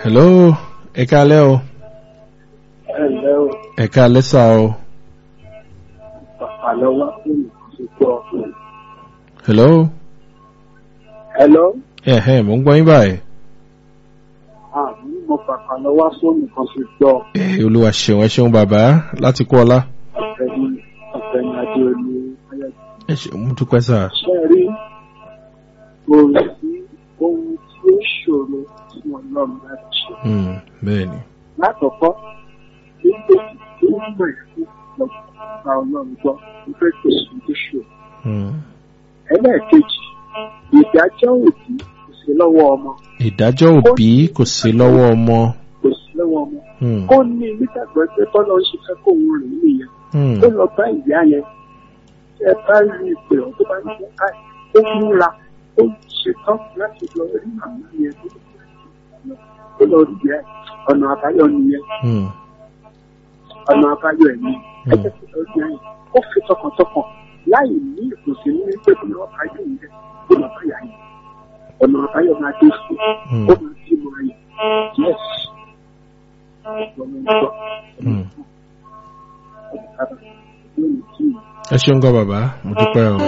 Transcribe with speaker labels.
Speaker 1: hello ẹ káalẹ́ o
Speaker 2: ẹ̀lẹ́ o
Speaker 1: ẹ káalẹ́ sá o
Speaker 2: bàbá lọ́wọ́ fún ìkọ́
Speaker 1: hello
Speaker 2: ẹ̀lọ́
Speaker 1: ẹ̀hẹ́ mò ń gbọ́ yín báyìí
Speaker 2: àmì mo bàbá lọ́wọ́ fún nǹkan ṣe gbọ́
Speaker 1: ẹ olúwa ṣeun ẹ ṣeun bàbá láti kú ọlá
Speaker 2: ọ̀gbẹ́ni ọ̀gbẹ́ni adéolú ayẹyẹ
Speaker 1: ẹ ṣeun mo dúpẹ́ sá
Speaker 2: ṣe rí kò sí ohun tí ó ṣòro tí wọn lọ́run láti ṣe
Speaker 1: Hmm, bẹ́ẹ̀ ni
Speaker 2: lákọ̀ọ́kọ́ nígbà tí ó mọ̀ ẹ̀kú lọ́gbà ọlọ́run gbọ́ wípé kò sí ohun tó ṣòro
Speaker 1: Hmm.
Speaker 2: ẹlẹ́ẹ̀kejì ìdájọ́ òbí kò sí lọ́wọ́ ọmọ
Speaker 1: ìdájọ́ òbí kò sí lọ́wọ́ ọmọ
Speaker 2: kò sí lọ́wọ́ ọmọ
Speaker 1: Hmm,
Speaker 2: ó ní nígbàgbọ́ pé bọ́lá ń ṣe fẹ́ kó òun rìn nìyẹn
Speaker 1: hmm,
Speaker 2: ó lọ bá ìyá yẹn tí ẹ bá rí ìpè ọ́ tó bá ní kó ká ó múra ó ṣetán láti lọ rí màmá yẹn tó ó lọ rí ìyá ẹ̀ ọ̀nà àbáyọ nìyẹn
Speaker 1: hmm,
Speaker 2: ọ̀nà àbáyọ ẹ̀ ní ẹgbẹ́ tó lọ rí ìyá yẹn ó fi tọkàntọkàn láì ní ìkùnsí ní pé kí wọ́n bá yóò yẹ kó lọ bá ìyá yẹn ọ̀nà àbáyọ máa dé fún
Speaker 1: hmm,
Speaker 2: ó máa dé mọ́ ayé yes ọ̀nà ìgbọ́
Speaker 1: hmm.
Speaker 2: ọ̀nà àbáyọ lónìí tí
Speaker 1: ẹ ṣeun gan bàbá mo dúpẹ́ o.